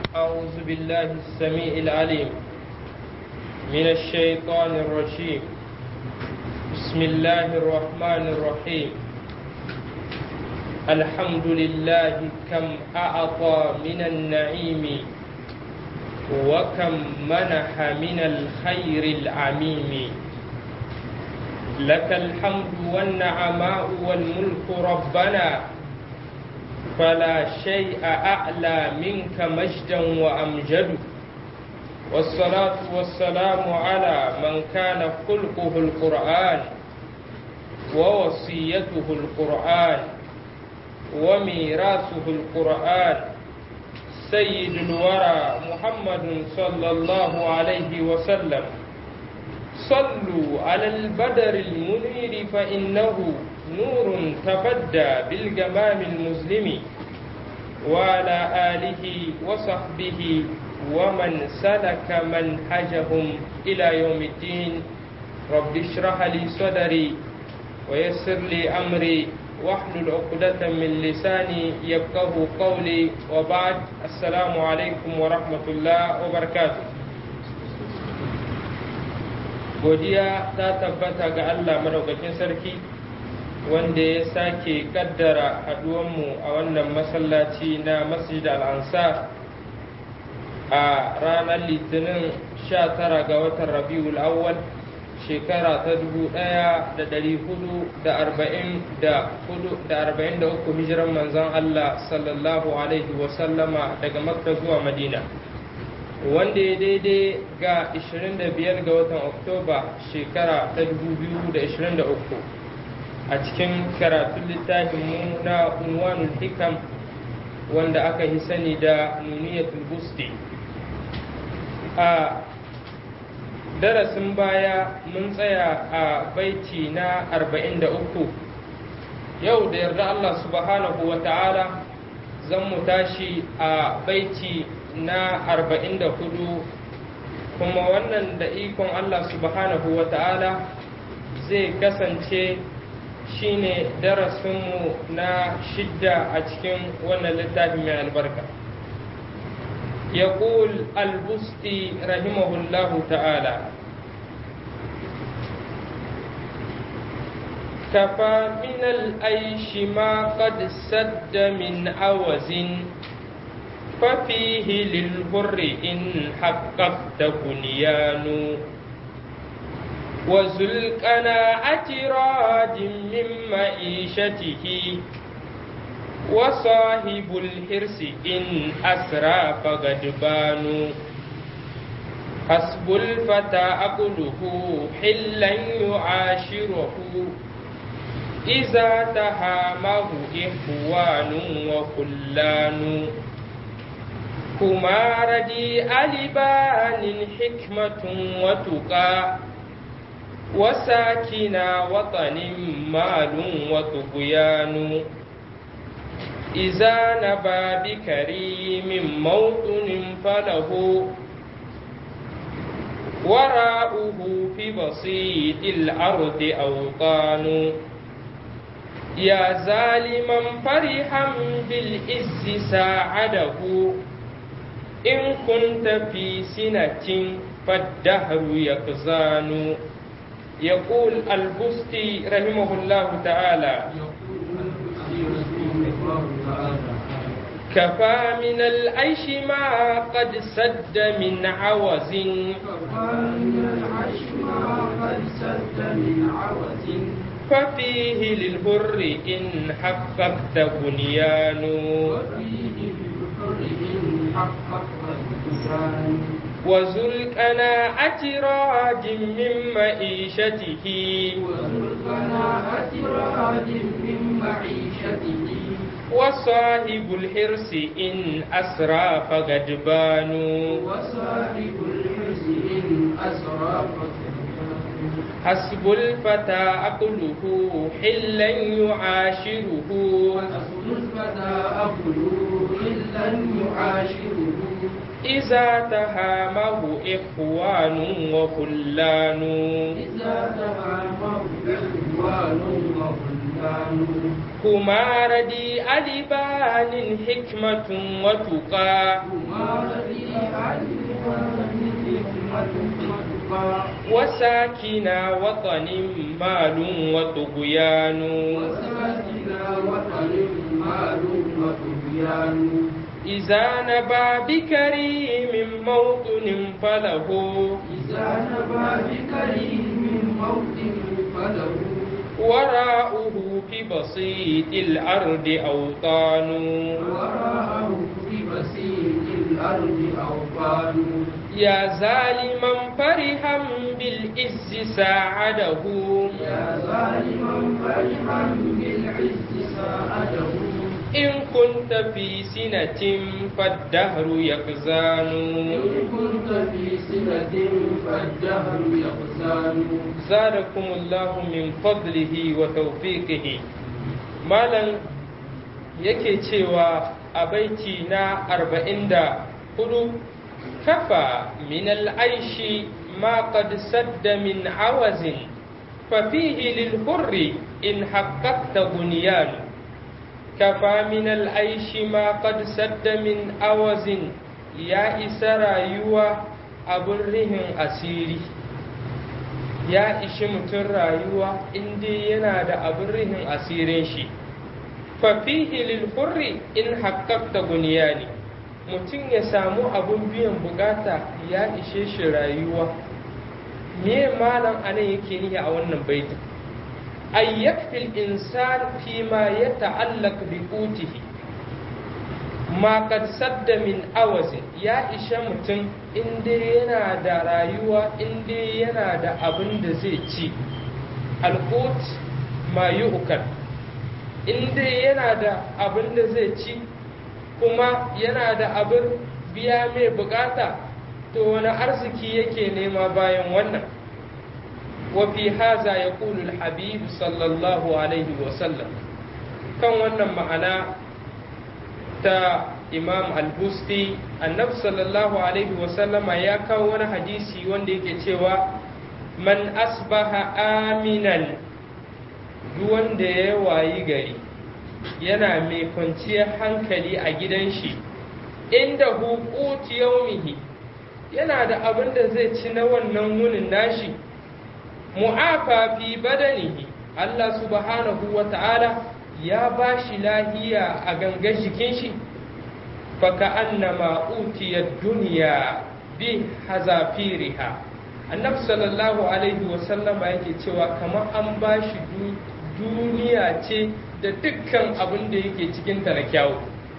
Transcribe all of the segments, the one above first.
أعوذ بالله السميع العليم من الشيطان الرجيم بسم الله الرحمن الرحيم الحمد لله كم أعطى من النعيم وكم منح من الخير العميم لك الحمد والنعماء والملك ربنا فلا شيء أعلى منك مجدا وأمجد والصلاة والسلام على من كان خلقه القرآن ووصيته القرآن وميراثه القرآن سيد الورى محمد صلى الله عليه وسلم صلوا على البدر المنير فإنه نور تبدى بالجمام المسلم وعلى آله وصحبه ومن سلك منهجهم إلى يوم الدين رب اشرح لي صدري ويسر لي أمري واحلل عقدة من لساني يفقه قولي وبعد السلام عليكم ورحمة الله وبركاته godiya ta tabbata ga Allah madaukakin sarki wanda ya sake kaddara haduwanmu a wannan masallaci na masjid al-ansar a ranar litinin 19 ga watan rabiul awwal shekara ta 1443 hijiran manzon Allah sallallahu alaihi wasallama daga makka zuwa madina wanda ya daidai ga 25 ga watan oktoba shekara ta 2023 a cikin karatun littafinmu na unwanul hikam wanda aka yi sani da nuniyatul busti a darasin baya mun tsaya a baiti na 43 yau da yarda Allah subhanahu wa ta'ala zan mu tashi a baiti na 44 kuma wannan da ikon Allah subhanahu wa ta'ala zai kasance shine darasinmu na shidda a cikin wannan littafi mai albarka يقول البستي رحمه الله تعالى كفى من الأيش ما قد سد من عوز ففيه للبر إن حققت بنيان وذو القناعة راج من معيشته وصاحب الحرص إن أسرى فغدبان حسب الفتى أقله حلا يعاشره إذا تهامه إخوان وخلان هما ردي ألبان حكمة وتقى وساكنا وطن مال وطغيان إذا نبى بكريم موطن فله وراؤه في بسيط الأرض أوطان يا ظالما فرحا بالإز ساعده إن كنت في سنة فالدهر يقزان يقول البستي رحمه الله تعالى كفى من العيش ما قد سد من عوز ففيه للبر إن حققت بنيان وذو القناعة راج من معيشته وذو القناعة راج من معيشته وصاحب الحرص إن أسرى فغدبان وصاحب الحرص إن أسرى حسب الفتى عقله حلا يعاشره حسب الفتى أقله إلا يعاشره إذا تهامه إخوان وخلان إذا تهامه إخوان وخلان والسلطان هما ردي ألبان حكمة وتقى هما ردي ألبان حكمة وتقى وساكنا وطن مال وطغيان وساكنا وطن مال وطغيان إذا نبى بكريم موطن فله إذا نبى بكريم موطن فله وراءه في بسيط الأرض أوطان وراءه في بسيط الأرض أوطان يا ظالما فرحا بالعز ساعده يا ظالما فرحا بالعز ساعده إن كنت في سنة فالدهر يقزان إن كنت في سنة فالدهر يغزان زادكم الله من فضله وتوفيقه مالا yake cewa a baiti na arba'in da hudu kafa min al'aishi ma qad sadda min awazin fafihi lil hurri in haqqaqta bunyan kafa min al'aishi ma qad sadda min awazin ya isa rayuwa abin rihin asiri ya ishi mutum rayuwa inda yana da abin rihin asirin shi fafihi lil hurri in haqqaqta bunyani mutum ya samu abun biyan bukata ya ishe shi rayuwa me malam anan yake nihi a wannan baitin ay yakfil insan fi ma yata'allaq bi utihi ma qad sadda min awazin ya ishe mutum inda yana da rayuwa inda yana da abin da zai ci alqut ma yu'kal inda yana da abin da zai ci kuma yana da abin biya mai bukata to wani arziki yake nema bayan wannan wafi haza ya kulul habib sallallahu alaihi wasallam kan wannan ma'ana ta imam al-busti annabi sallallahu alaihi wasallama ya kawo wani hadisi wanda yake cewa man asbaha aminan duk wanda ya wayi gari yana mai kwanciyar hankali a gidan shi inda hukuti yaumihi yana da abin da zai ci na wannan wunin nashi mu'afa fi badanihi Allah subhanahu wa ta'ala ya ba shi lahiya a gangan jikin shi faka annama utiyar duniya bi hazafiriha annabi sallallahu alaihi wasallama yake cewa kamar an ba shi duniya ce da dukkan abin da yake cikinta na kyawu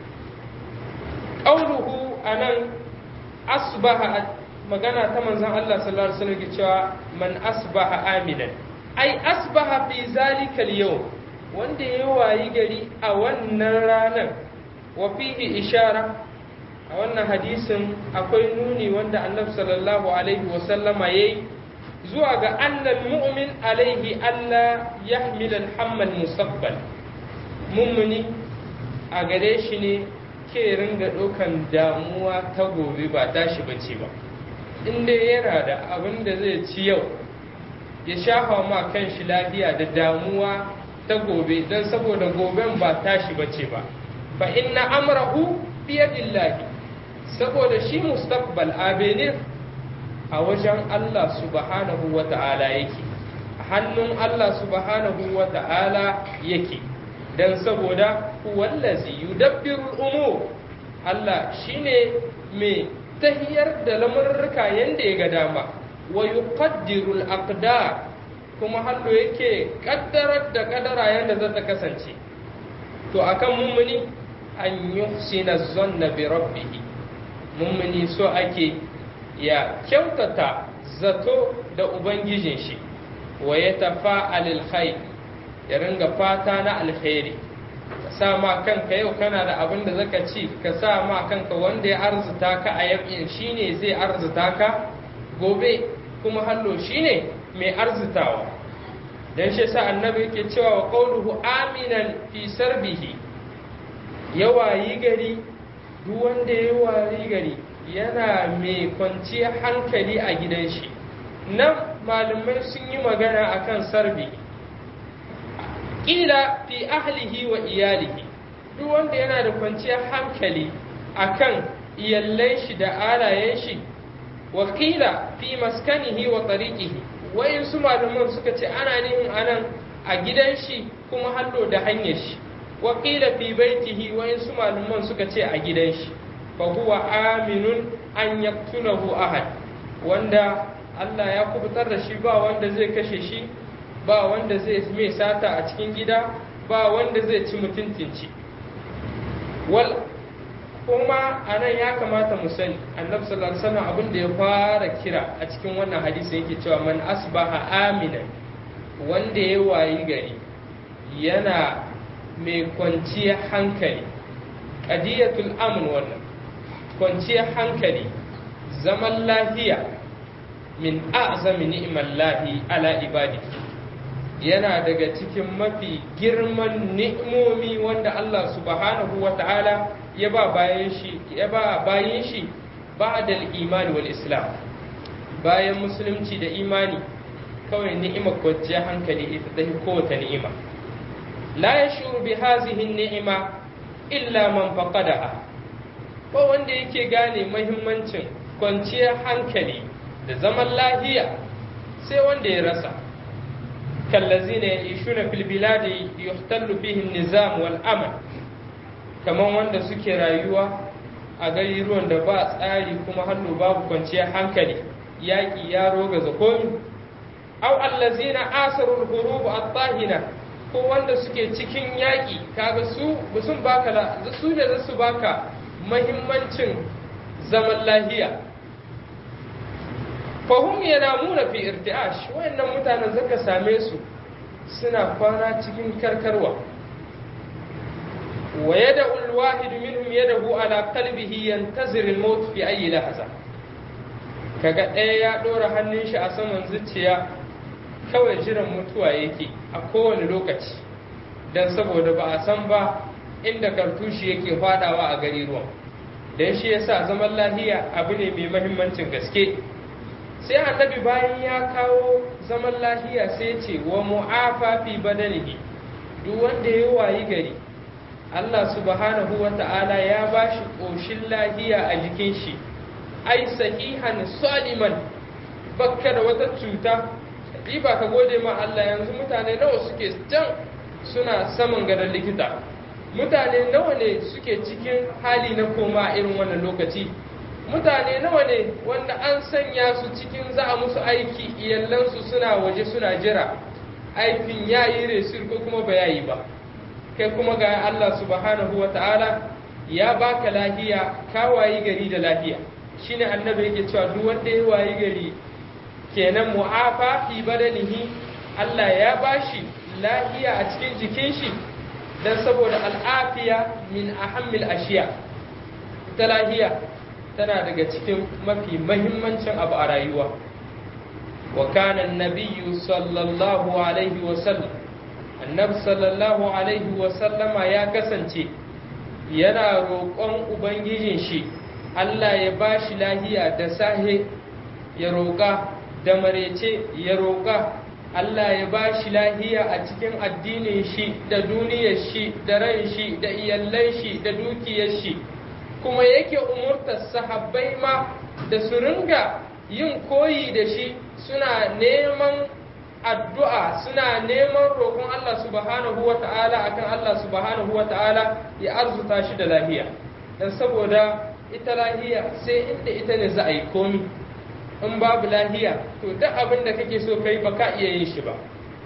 ƙauluhu a nan asbaha magana ta manzan Allah sallallahu alaihi wasallam cewa man asbaha aminan ai asbaha fi zalikal yau wanda ya wayi gari a wannan ranar wa fihi ishara a wannan hadisin akwai nuni wanda annabi sallallahu alaihi wasallama yayi zuwa ga annal mu'min alaihi Allah yahmil al-hammal mustaqbal mummuni a gare shi ne ke ringa ɗaukan damuwa ta gobe ba tashi bace ba inda yana da abin da zai ci yau ya shafa ma kan shi lafiya da damuwa ta gobe don saboda goben ba tashi bace ba fa inna amrahu biyadillahi saboda shi mustaqbal abenir a wajen Allah subhanahu wa ta'ala yake a hannun Allah subhanahu wa ta'ala yake don saboda wallazi yudabbiru umur Allah shine mai tahiyar da lamurruka yanda ya ga dama wa yuqaddiru al-aqdar kuma hallo yake kaddarar da kadara yanda za ta kasance to akan mummuni an yuhsina zanna bi rabbih mummuni so ake ya kyautata zato da ubangijin shi wa ya tafa alilkhair ya ringa fata na alkhairi ka sa ma kanka yau kana da abin da zaka ci ka sa ma kanka wanda ya arzuta ka a yau shine zai arzuta ka gobe kuma hallo shine mai arzutawa dan shi sa annabi yake cewa wa qawluhu aminan fi sarbihi yawayi gari duk wanda ya wayi gari yana mai kwanciyar hankali a gidan shi nan malamai sun yi magana akan sarbi ƙila fi ahlihi wa iyalihi duk wanda yana da kwanciyar hankali akan iyallan shi da alayen shi wa ƙila fi maskanihi wa tariqihi wayin su malaman suka ce ana nihin anan a gidan shi kuma hallo da hanyar shi wa ƙila fi baitihi wayin su malaman suka ce a gidan shi fa huwa aminun an yaqtulahu ahad wanda Allah ya kubutar da shi ba wanda zai kashe shi ba wanda zai mai sata a cikin gida ba wanda zai ci mutuntunci wal kuma a nan ya kamata mu sani annabi sallallahu alaihi wasallam abin da ya fara kira a cikin wannan hadisi yake cewa man asbaha aminan wanda ya wayi gari yana mai kwanciyar hankali qadiyatul amn wannan kwanciyar hankali zaman lafiya min a'zami ni'mallahi ala ibadihi yana daga cikin mafi girman ni'imomi wanda Allah subhanahu wa ta'ala ya ba bayan shi ya ba bayan shi ba'da al-iman wal islam bayan musulunci da imani kawai ni'imar kwanciyar hankali ita ta kowace ni'ima la yashuru bi hazihi ni'ima illa man faqadaha ba wanda yake gane muhimmancin kwanciyar hankali da zaman lafiya sai wanda ya rasa كالذين يعيشون في البلاد يختل فيه النظام والأمن كما wanda suke rayuwa a garuruwan da ba tsari kuma hannu babu kwanciyar hankali yaƙi ya roga zakomi aw allazina asarul hurub at-tahina ko wanda suke cikin yaƙi kaga su sun baka su ne za su baka muhimmancin zaman lahiya fahim yanamuna fi irtiash wayannan mutanen zaka same su suna kwana cikin karkarwa wa yada alwahid minhum yadahu ala qalbihi yantazir almaut fi ayi lahza kaga ɗaya ya ɗora hannun shi a saman zuciya kawai jiran mutuwa yake a kowane lokaci dan saboda ba a san ba inda kartushi yake fadawa a gari ruwan dan shi yasa zaman lahiya abu ne mai mahimmancin gaske sai annabi bayan ya kawo zaman lahiya sai ce wa mu'afa fi badanihi duk wanda ya wayi gari Allah subhanahu wa ta'ala ya ba shi ƙoshin lahiya a jikin shi ai sahihan saliman bakka da wata cuta ba ka gode ma Allah yanzu mutane nawa suke can suna saman gadon likita mutane nawa ne suke cikin hali na koma irin wannan lokaci mutane nawa ne wanda an sanya su cikin za a musu aiki iyalansu suna waje suna jira aikin ya yi resir ko kuma ba ya yi ba kai kuma ga Allah subhanahu wa ta'ala ya baka lahiya ka wayi gari da lahiya shine annabi yake cewa duk wanda ya wayi gari kenan mu'afa fi badanihi Allah ya bashi lahiya a cikin jikin shi dan saboda al'afiya min ahammil ashiya ta lahiya tana daga cikin mafi mahimmancin abu a rayuwa wa kana nabiyyu sallallahu alaihi wa sallam annabi sallallahu alaihi wa sallama ya kasance yana roƙon ubangijin shi Allah ya bashi lahiya da sahe ya roƙa da marece ya roƙa Allah ya bashi lahiya a cikin addinin shi da duniyar shi da ran shi da iyallan shi da dukiyar shi kuma yake umurtar sahabbai ma da su ringa yin koyi da shi suna neman addu'a suna neman roƙon Allah subhanahu wa ta'ala akan Allah subhanahu wa ta'ala ya arzuta shi da lahiya dan saboda ita lahiya sai inda ita ne za a yi komi in babu lahiya to duk abin da kake so kai ba ka iya yin shi ba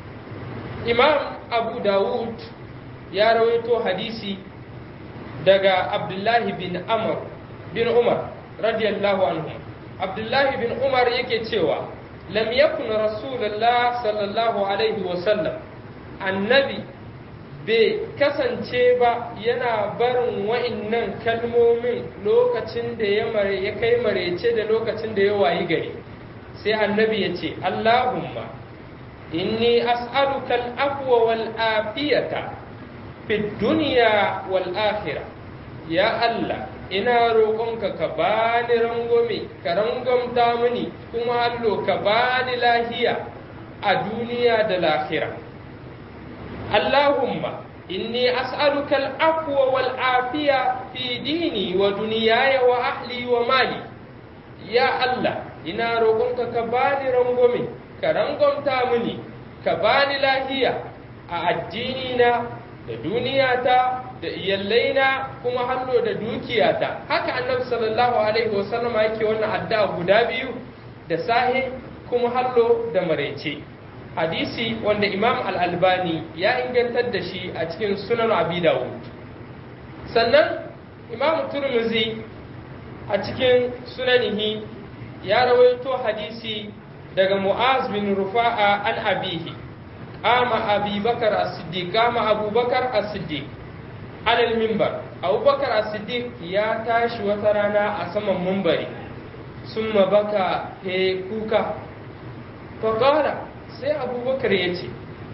imam abu dawud ya rawaito hadisi daga abdullahi bin amr bin umar radiyallahu anhu abdullahi bin umar yake cewa lam yakun rasulullah sallallahu alaihi wasallam annabi bai kasance ba yana barin wa'innan kalmomin lokacin da ya kai marece da lokacin da ya wayi gari sai annabi ya ce allahumma inni as'aluka al-afwa wal afiyata fi dunya wal akhirah ya Allah ina roƙonka ka bani rangwame ka rangwamta mini kuma allo ka bani lahiya a duniya da lahira Allahumma inni as'aluka al-afwa wal afiya fi dini wa dunyaya wa ahli wa mali ya Allah ina roƙonka ka bani rangwame ka rangwamta mini ka bani lahiya a addini na da duniyata da iyallaina kuma hannu da dukiyata haka annabi sallallahu alaihi wasallama yake wannan addu'a guda biyu da sahi kuma hallo da maraice hadisi wanda imam al-albani ya ingantar da shi a cikin sunan abi dawud sannan imam turmuzi a cikin sunanihi ya rawaito hadisi daga mu'az bin rufa'a an abihi qama abi bakar as-siddiq qama abubakar as-siddiq alal mimbar abubakar as-siddiq ya tashi wata rana a saman mumbari summa baka he kuka faqala sai abubakar ya ce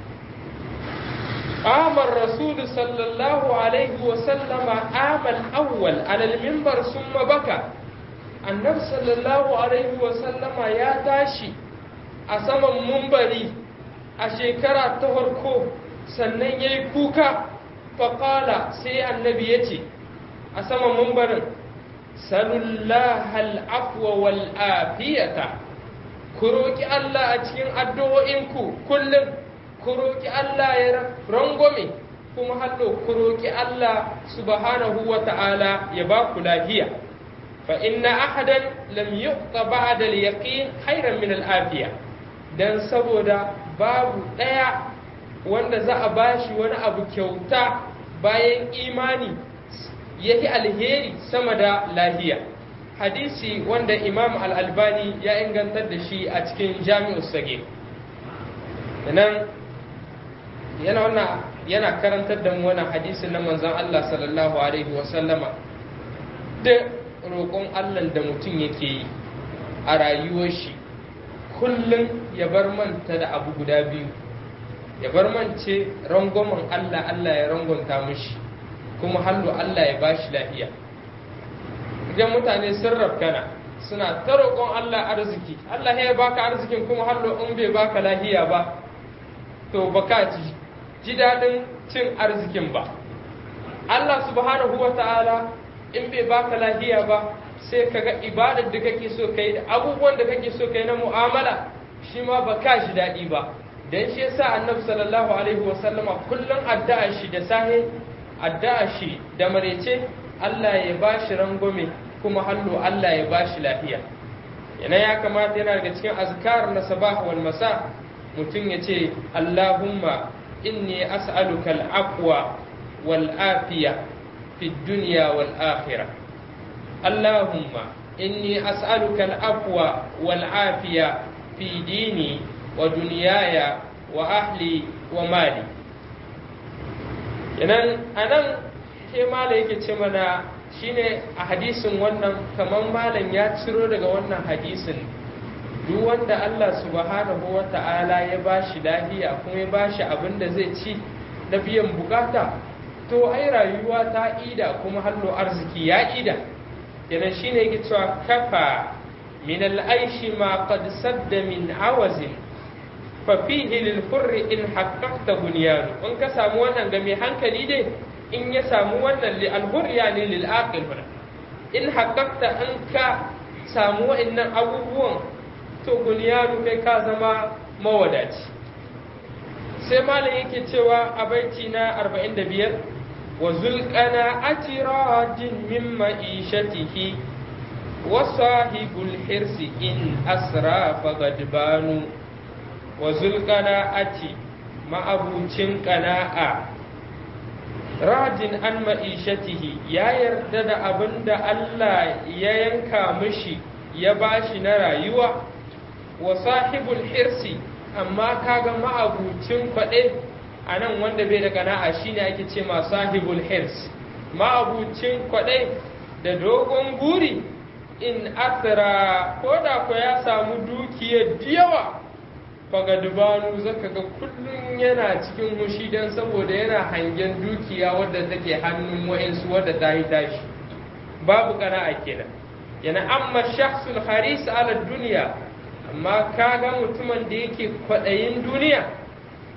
amar rasulu sallallahu alaihi wasallama amal awwal alal mimbar summa baka annabi sallallahu alaihi wasallama ya tashi a saman mumbari a shekara ta farko sannan ya yi kuka faƙala sai annabi ya ce a saman mumbarin salullahal afwa wal afiyata ku roƙi Allah a cikin addu'o'inku kullum ku roƙi Allah ya rangwame kuma hallo ku roƙi Allah subhanahu wa ta'ala ya ba ku lafiya fa inna ahadan lam yuqta ba'da al-yaqin khairan min al-afiya dan saboda babu ɗaya wanda za a bashi wani abu kyauta bayan imani yahi alheri sama da lahiya hadisi wanda imam al-albani ya ingantar da shi a cikin jami'ul sagir nan yana wannan yana karantar da mu wannan hadisin na manzon Allah sallallahu alaihi wa sallama da roƙon Allah da mutum yake yi a rayuwar shi kullum ya bar manta da abu guda biyu ya bar mance rangwamen Allah Allah ya rangwanta mishi kuma hallo Allah ya bashi lafiya idan mutane sun rafkana suna ta roƙon Allah arziki Allah ya baka arzikin kuma hallo in bai baka lahiya ba to baka ji ji daɗin cin arzikin ba Allah subhanahu wa ta'ala in bai baka lahiya ba sai kaga ibadar da kake so kai da abubuwan da kake so kai na mu'amala shi ma baka ji daɗi ba dan shi yasa annabi sallallahu alaihi wa sallama kullum addu'a shi da sahe addu'a shi da marece Allah ya bashi rangwame kuma hallo Allah ya bashi lafiya yana ya kamata yana daga cikin azkar na sabah wal masa mutum ya ce Allahumma inni as'aluka al-aqwa wal afiya fi dunya wal akhirah Allahumma inni as'aluka al-aqwa wal afiya fi dini wa dunyaya wa ahli wa mali yanan anan ke mala yake ce mana shine a hadisin wannan kamar malam ya ciro daga wannan hadisin duk wanda Allah subhanahu wa ta'ala ya bashi lafiya kuma ya bashi abin da zai ci na biyan bukata to ai rayuwa ta ida kuma hallo arziki ya ida yana shine yake cewa kafa min al-aishi ma qad sadda min awazin fa fihi lil hurri in haqqaqta bunyanu in ka samu wannan ga mai hankali dai in ya samu wannan li al-hurr yani lil aqil in haqqaqta in ka samu wa'annan abubuwan to bunyanu kai ka zama mawadaci sai malam yake cewa a baiti na 45 wa zulqana atiradin min ma'ishatihi wa sahibul hirsi in asra fagadbanu wa zulqana ati ma'abucin qana'a radin an ma'ishatihi ya yarda da abin da Allah ya yanka mishi ya bashi na rayuwa wa sahibul hirsi amma kaga ma'abucin kwaɗe a nan wanda bai da kana'a shine ake ce ma sahibul hirs ma'abucin kwaɗe da dogon guri in asira ko da ko ya samu dukiyar yawa faga dubanu zaka ga kullum yana cikin hushi don saboda yana hangen dukiya wadda take hannun wa'insu wadda ta yi tashi babu kana'a kenan yana amma shakhsul haris ala duniya amma kaga mutumin da yake kwaɗayin duniya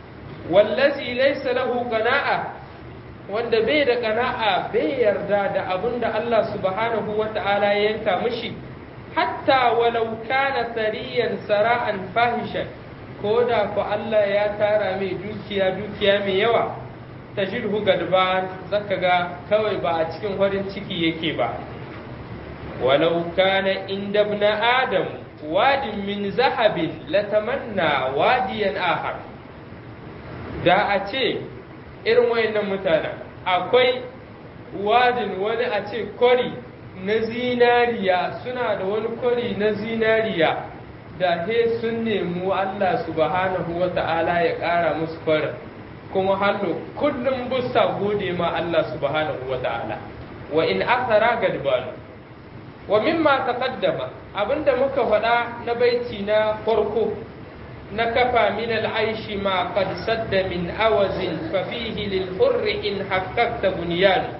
wallazi laysa lahu qana'a wanda bai da qana'a bai yarda da abin da Allah subhanahu wata'ala ya yanka mishi hatta walau kana sariyan sara'an fahishan ko da ku Allah ya tara mai dukiya dukiya mai yawa tajidhu gadban zaka ga kawai ba a cikin farin ciki yake ba walau kana inda ibn adam wadin min zahabin latamanna wadiyan ahar da a ce irin wayannan mutanen akwai wadin wani a ce kori na zinariya suna da wani kori na zinariya da he sun nemi Allah subhanahu wa ta'ala ya ƙara musu farin kuma hannu kullum busa gode ma Allah subhanahu wa ta'ala wa in athara gadbanu wa mimma taqaddama abinda muka faɗa na baiti na farko na kafa min al'aishi ma qad sadda min awazin fa fihi lil hurri in haqqaqta bunyan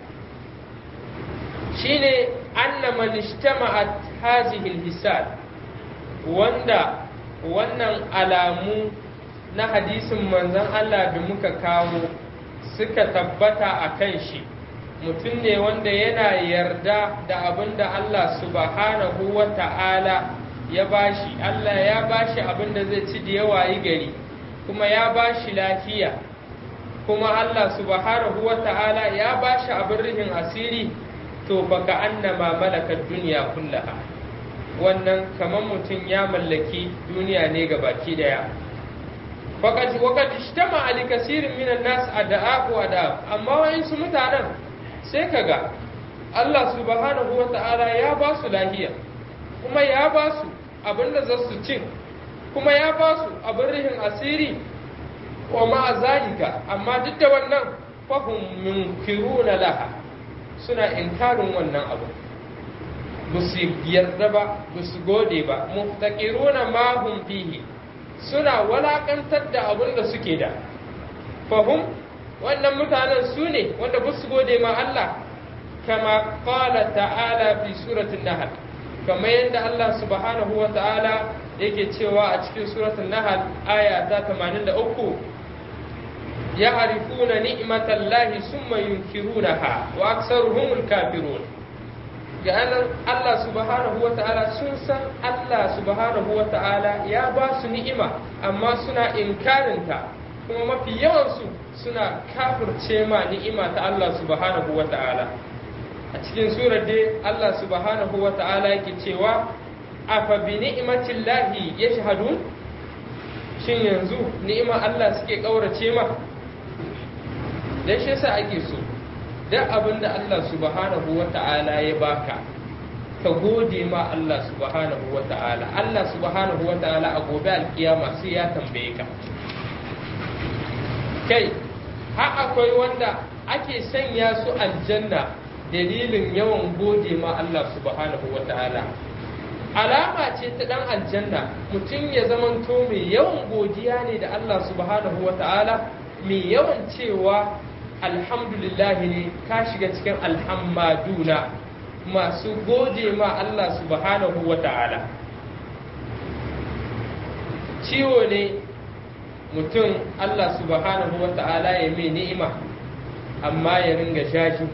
shine anna man ijtama'at hadhihi al wanda wannan alamu na hadisin manzon Allah da muka kawo suka tabbata a kan shi mutum ne wanda yana yarda da abin da Allah subhanahu wa ta'ala ya bashi Allah ya bashi abin da zai ci da yawa yi gari kuma ya bashi lafiya kuma Allah subhanahu wa ta'ala ya bashi abin rihin asiri to baka annama malakar duniya kullaha wannan kamar mutum ya mallaki duniya ne ga baki daya faƙad waƙad ishtama ali kasirin minan nas ada'u ada'u amma wayansu mutanen sai kaga Allah subhanahu wa ta'ala ya ba su lahiya kuma ya ba su abin da za su cin kuma ya ba su abin rihin asiri wa ma'a zalika amma duk da wannan fahim munkiruna laha suna inkarin wannan abu ba su yarda ba ba su gode ba muftaqiruna ma hum fihi suna walakantar da abin da suke da fahim wannan mutanen su ne wanda ba su gode ma Allah kama qala ta'ala fi suratul nahl kamar yadda Allah subhanahu wa ta'ala yake cewa a cikin suratul nahl aya ta 83 ya'rifuna ni'matallahi summa yunkirunaha wa aktsaruhumul kafirun ga Allah subhanahu wa ta'ala sun san Allah subhanahu wa ta'ala ya ba su ni'ima amma suna inkarinta kuma mafi yawansu suna kafirce ma ni'ima ta Allah subhanahu wa ta'ala a cikin surar dai Allah subhanahu wa ta'ala yake cewa afa bi ni'matin lahi yashhadun shin yanzu ni'ima Allah suke kaurace ma dan shi yasa ake so duk abin da Allah subhanahu wa ta'ala ya baka ka gode ma Allah subhanahu wa ta'ala Allah subhanahu wa ta'ala a gobe alkiyama sai ya tambaye ka kai har akwai wanda ake sanya su aljanna dalilin yawan gode ma Allah subhanahu wa ta'ala alama ce ta dan aljanna mutum ya zamanto mai yawan godiya ne da Allah subhanahu wa ta'ala mai yawan cewa alhamdulillah ne ka shiga cikin alhammaduna masu gode ma Allah subhanahu wa ta'ala ciwo ne mutum Allah subhanahu wa ta'ala ya mai ni'ima amma ya ringa shashi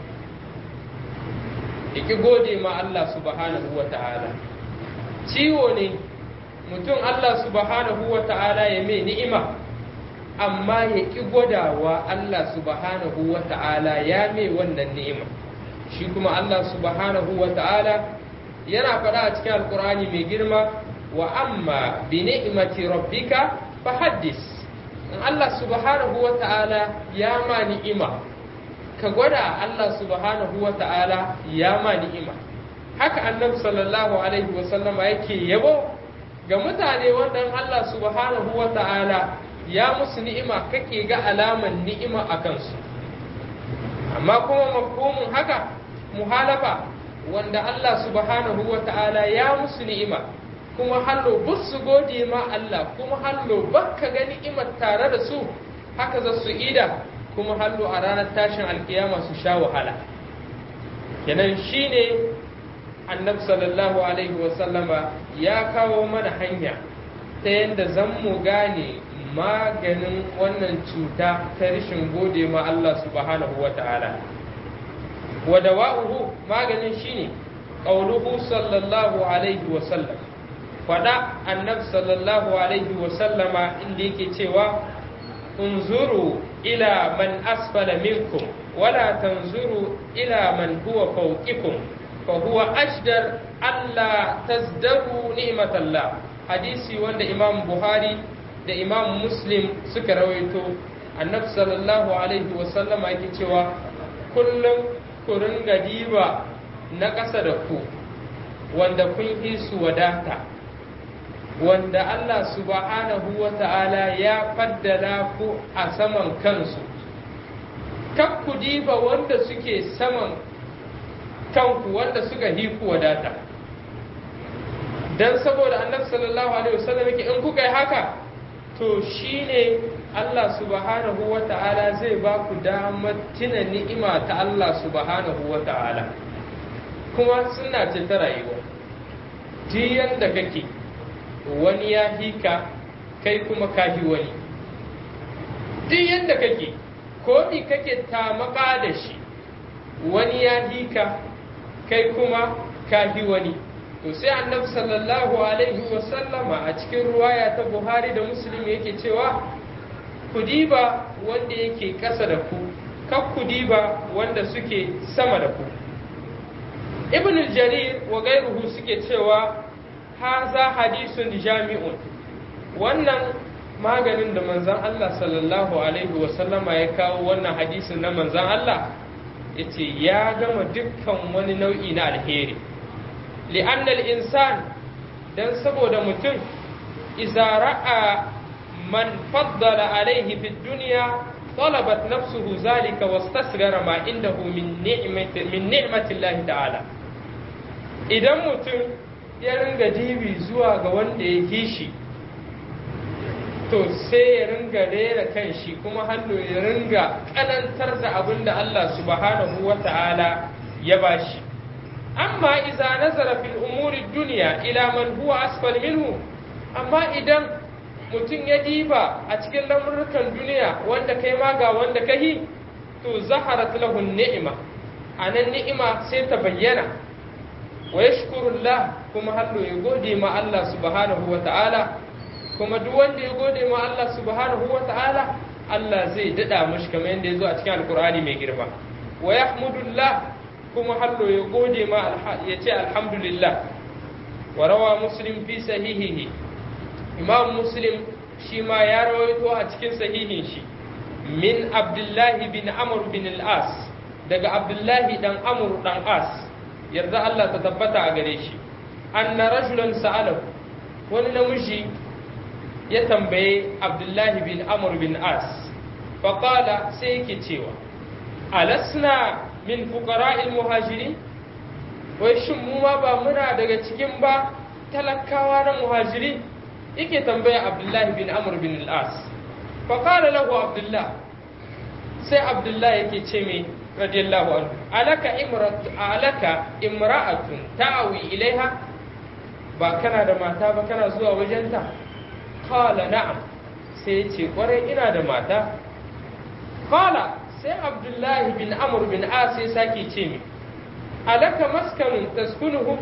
ya gode ma Allah subhanahu wa ta'ala ciwo ne mutum Allah subhanahu wa ta'ala ya mai ni'ima amma ya ƙi gwadawa Allah subhanahu wa ta'ala ya mai wannan ni'ima shi kuma Allah subhanahu wa ta'ala yana faɗa a cikin alkur'ani mai girma wa amma bi ni'imati rabbika fa haddis in Allah subhanahu wa ta'ala ya ma ni'ima ka gwada Allah subhanahu wa ta'ala ya ma ni'ima haka annabi sallallahu alaihi wa sallama yake yabo ga mutane wanda Allah subhanahu wa ta'ala ya musu ni'ima kake ga alaman ni'ima a kansu amma kuma mafhumin haka muhalafa wanda Allah subhanahu wa ta'ala ya musu ni'ima kuma hallo su gode ma Allah kuma hallo bakka ga ni'imar tare da su haka za su ida kuma hallo a ranar tashin alkiyama su sha wahala kenan shine annabi sallallahu alaihi wasallama ya kawo mana hanya ta yadda zan mu gane maganin wannan cuta ta rashin gode ma Allah subhanahu wa ta'ala wa dawa'uhu maganin shine qauluhu sallallahu alaihi wa sallam fada annabi sallallahu alaihi wa sallama inda yake cewa unzuru ila man asfala minkum wala tanzuru ila man huwa fawqikum fa huwa ashdar alla tazdaru ni'matallah hadisi wanda imam buhari da imam muslim suka rawaito annabi sallallahu alaihi wa sallama yake cewa kullum ku ringa diba na ƙasa da ku wanda kun yi su wadata wanda Allah subhanahu wa ta'ala ya faddala ku a saman kansu kak ku diba wanda suke saman kanku wanda suka yi ku wadata dan saboda annabi sallallahu alaihi wasallam yake in kuka yi haka to shine Allah subhanahu wa ta'ala zai ba ku damar tuna ni'ima ta Allah subhanahu wa ta'ala kuma suna ce ta rayuwa jiyan da kake wani ya hika kai kuma kahi wani duk yadda kake ko mi kake tamaka da shi wani ya hika kai kuma kahi wani to sai annabi sallallahu alaihi wasallama a cikin ruwaya ta buhari da muslim yake cewa ku diba wanda yake ƙasa da ku kak ku diba wanda suke sama da ku ibn jarir wa gairuhu suke cewa haza hadisun jami'un wannan maganin da manzan Allah sallallahu alaihi wasallama ya kawo wannan hadisin na manzan Allah ya ce ya gama dukkan wani nau'i na alheri li'annal insan don saboda mutum iza ra'a man faddala alaihi fi duniya طلبت نفسه ذلك واستصغر ما عنده من نعمة من نعمة الله تعالى idan mutum ya ringa dibi zuwa ga wanda ya yi shi to sai ya ringa rera kan shi kuma hannu ya ringa kanantar da abin da Allah subhanahu wa ta'ala ya bashi amma iza nazara fil umuri duniya ila man huwa asfal minhu amma idan mutum ya diba a cikin lamurrukan duniya wanda kai ma ga wanda kahi to zaharat lahu ni'ima anan ni'ima sai ta bayyana wa yashkurullah kuma hallo ya gode ma Allah subhanahu wa ta'ala kuma duk wanda ya gode ma Allah subhanahu wa ta'ala Allah zai dada mashi kamar yadda ya zo a cikin alkur'ani mai girma wa yahmudullah kuma hallo ya gode ma ya ce alhamdulillah wa rawa muslim fi sahihihi imam muslim shi ma ya rawaito a cikin sahihin shi min abdullahi bin amr bin al-as daga abdullahi dan amr dan as yarda Allah ta tabbata a gare shi anna rajulan sa'alahu wani namiji ya tambaye abdullahi bin amr bin as faqala sai yake cewa alasna min fuqara'il muhajirin wai shin mu ma ba muna daga cikin ba talakawa na muhajiri yake tambaya abdullahi bin amr bin al-as faqala lahu abdullah sai abdullah yake ce mai radiyallahu anhu alaka imratu alaka imra'atun ta'awi ilaiha ba kana da mata ba kana zuwa wajenta qala na'am sai ya ce kwarai ina da mata qala sai abdullahi bin amr bin as sai sake ce mi alaka maskanun taskunuhu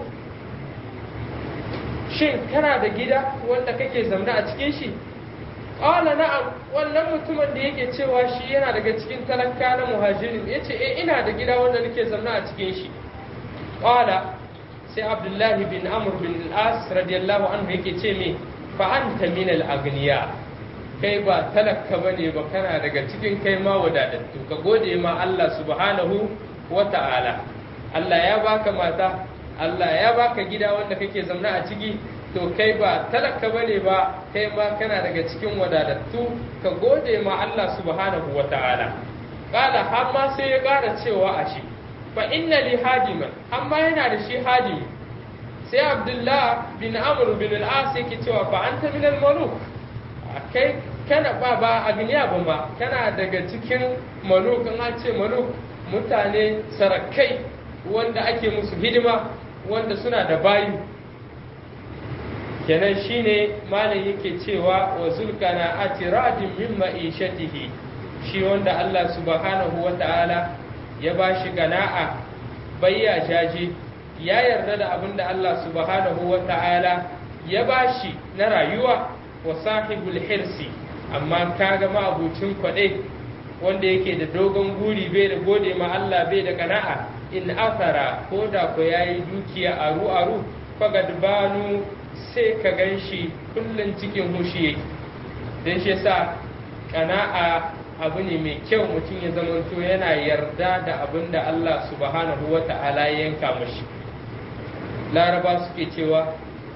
shin kana da gida wanda kake zaune a cikin shi qala na'am wannan mutumin da yake cewa shi yana daga cikin talaka na muhajirin yace eh ina da gida wanda nake zaune a cikin shi qala sai abdullahi bin amr bin al-as radiyallahu anhu yake ce me fa anta min al-aghniya kai ba talaka bane ba kana daga cikin kai ma wadatattu ka gode ma Allah subhanahu wa ta'ala Allah ya baka mata Allah ya baka gida wanda kake zaune a ciki to kai ba talaka bane ba kai ma kana daga cikin wadatattu ka gode ma Allah subhanahu wa ta'ala kala har ma sai ya kara cewa a shi fa inna li hadiman amma yana da shi hadimi sai Abdullah bin Amr bin al-As yake cewa fa anta min al-muluk kai kana ba ba a duniya ba ma kana daga cikin maluk an ce maluk mutane sarakai wanda ake musu hidima wanda suna da bayu kenan shine malam yake cewa wa zulkana atiradin min ma'ishatihi shi wanda Allah subhanahu wa ta'ala ya bashi gana'a bayya jaje ya yarda da abin da Allah subhanahu wa ta'ala ya bashi na rayuwa wa sahibul hirsi amma kaga ma'abucin kwaɗe wanda yake da dogon guri bai da gode ma Allah bai da kana'a in athara ko da ko yayi dukiya aru aru fagad banu sai ka ganshi kullun cikin hushi yake dan shi yasa kana'a abu ne mai kyau mutum ya zamanto yana yarda da abin da Allah subhanahu wa ta'ala ya yanka mashi laraba suke cewa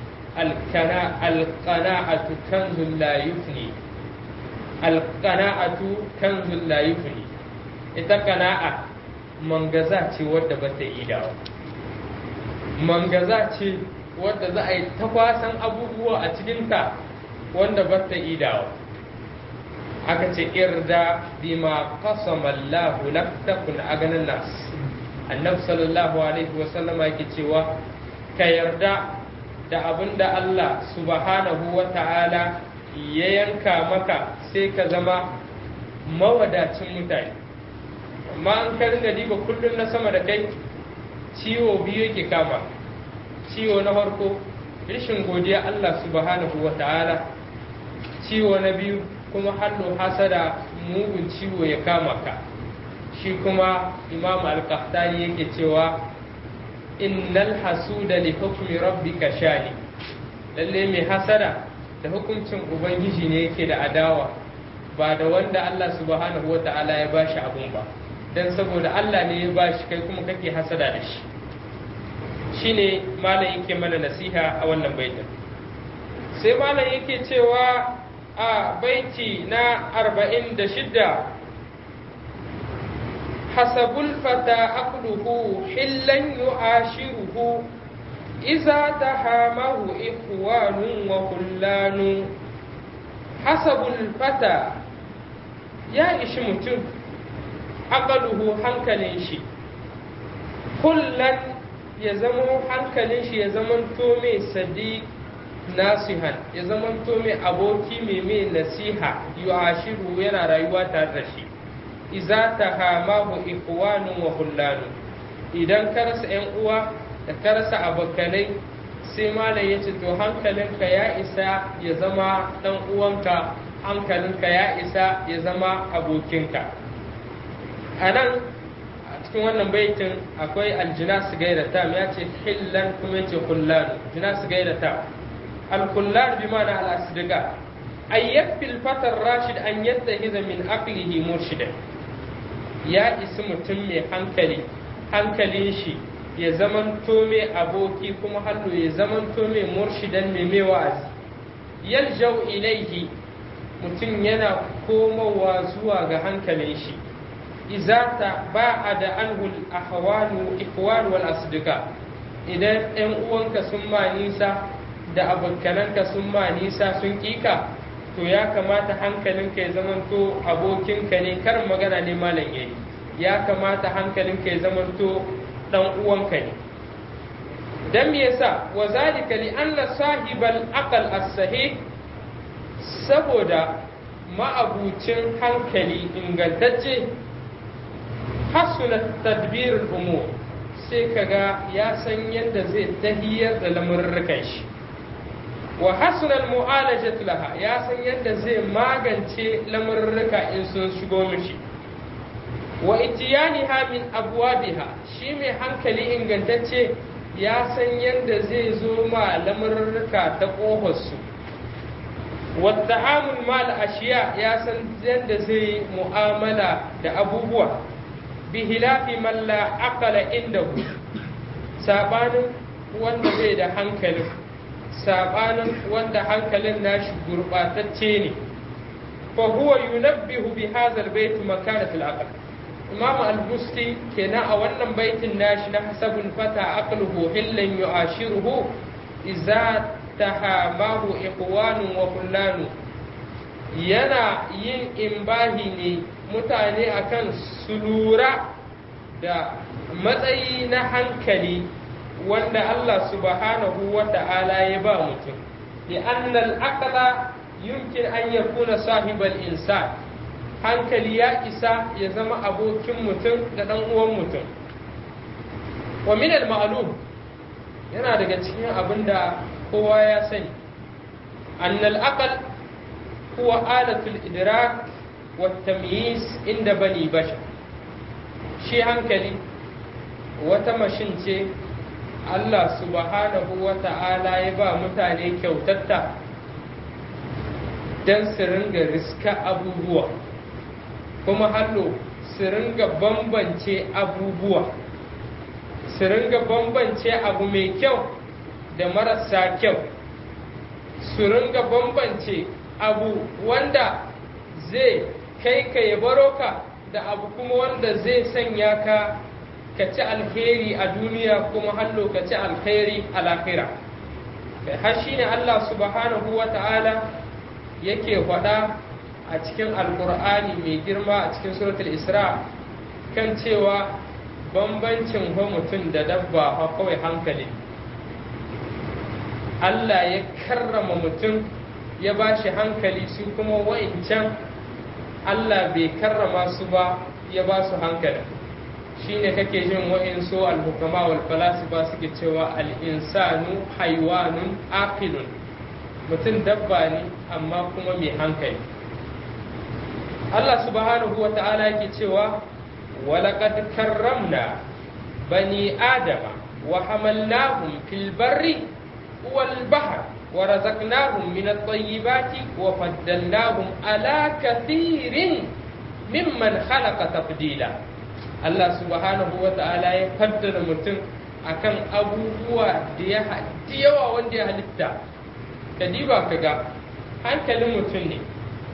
alqana'atu kanzul la yufni alqana'atu kanzul la yufni ita kana'a mangaza ce wadda ba ta yi dawo mangaza ce wadda za a yi ta kwasan abubuwa a cikinta wanda ba ta yi dawo aka ce irda bima qasama Allah lak takun aganan nas annabi sallallahu alaihi wa sallama yake cewa ka yarda da abinda Allah subhanahu wa ta'ala ya yanka maka sai ka zama mawadacin mutane amma an ka ringa diba kullum na sama da kai ciwo biyu yake kama ciwo na farko rashin godiya Allah subhanahu wa ta'ala ciwo na biyu kuma hannu hasada mugun ciwo ya kama ka shi kuma imam al-qahtani yake cewa innal hasuda li hukmi rabbika shani lalle mai hasada da hukuncin ubangiji ne yake da adawa ba da wanda Allah subhanahu wa ta'ala ya bashi abun ba dan saboda Allah ne ya bashi kai kuma kake hasada da shi shine malam yake mana nasiha a wannan baitin sai malam yake cewa a baiti na arba'in da shidda hasabul fata aqluhu hillan yu'ashiruhu iza tahamahu ikhwanun wa kullanu hasabul fata ya ishi mutum aqluhu hankalin shi kullan ya zama hankalin shi ya zamanto mai sadiq nasihan ya zamanto mai aboki mai mai nasiha yu'ashiru yana rayuwa tare da shi iza tahamahu ikhwanun wa hullanu idan ka rasa yan uwa da ka rasa abokanai sai malam ya ce to hankalinka ya isa ya zama dan uwanka hankalinka ya isa ya zama abokinka a nan a cikin wannan baitin akwai aljinas gaira tam ya ce hillan kuma ya ce hullanu jinas gaira tam الكلان بمعنى الأصدقاء أن يكفي الفتى الراشد أن يتخذ من عقله مرشدا يا اسم تمي hankali hankalin shi ya zamanto mai aboki kuma hannu ya zamanto mai murshidan mai mai wa'azi yaljau ilaihi mutum yana komowa zuwa ga hankalin shi izata ba a da anhul ahwanu ikhwan wal asdiqa idan ɗan uwanka sun ma nisa da abokananka sun ma nisa sun kika to ya kamata hankalinka ya zamanto abokinka ne karin magana ne malam yayi ya kamata hankalinka ya zamanto dan uwanka ne dan me yasa wa zalika li anna sahibal aqal as-sahih saboda ma'abucin hankali ingantacce hasuna tadbir al-umur sai kaga ya san yadda zai tahiyar da lamurrukan shi wa hasunal mu'alajat laha ya san yadda zai magance lamurruka in sun shigo mishi wa itiyaniha min abwabiha shi mai hankali ingantacce ya san yadda zai zo ma lamurruka ta ƙofarsu wa ta'amul mal ashiya ya san yadda zai mu'amala da abubuwa bi hilafi man la aqala indahu sabanin wanda bai da hankalin sabanin wanda hankalin nashi gurbatacce ne fa huwa yunabbihu bi hadha albayt makanat al-aql imam al-busti kenan a wannan baitin nashi na hasabun fata aqluhu hillan yu'ashiruhu idza tahamahu ikhwanun wa kullanu yana yin imbahi ne mutane akan su lura da matsayi na hankali wanda Allah subhanahu wa ta'ala ya ba mutum لأن العقل يمكن أن يكون صاحب الإنسان hankali ya isa ya zama abokin mutum da ɗan uwan mutum wa min al-ma'lum yana daga cikin abin da kowa ya sani annal aqal huwa alatul idrak wa tamyiz inda bani bashar shi hankali wata mashin ce Allah subhanahu wa ta'ala ya ba mutane kyautatta don su ringa riska abubuwa kuma hallo su ringa bambance abubuwa su ringa bambance abu mai kyau da marasa kyau su ringa bambance abu wanda zai kai ka ya baro ka da abu kuma wanda zai sanya ka ka ci alheri a duniya kuma hallo ka ci alheri a lahira har shi ne Allah subhanahu wa ta'ala yake faɗa a cikin alkur'ani mai girma a cikin suratul isra kan cewa bambancin wa mutum da dabba fa kawai hankali Allah ya karrama mutum ya ba shi hankali su kuma wa'incan Allah bai karrama su ba ya ba su hankali shine kake jin wa'insu al-hukama wal falasifa suke cewa al-insanu haiwanun aqilun mutum dabba ne amma kuma mai hankali Allah subhanahu wa ta'ala yake cewa walaqad karramna bani adama wa hamalnahum fil barri wal bahr wa razaqnahum min at-tayyibati wa faddalnahum ala kathirin mimman khalaqa tafdila Allah subhanahu wa ta'ala ya faddala mutum akan abubuwa da ya yawa wanda ya halitta ka diba ka ga hankalin mutum ne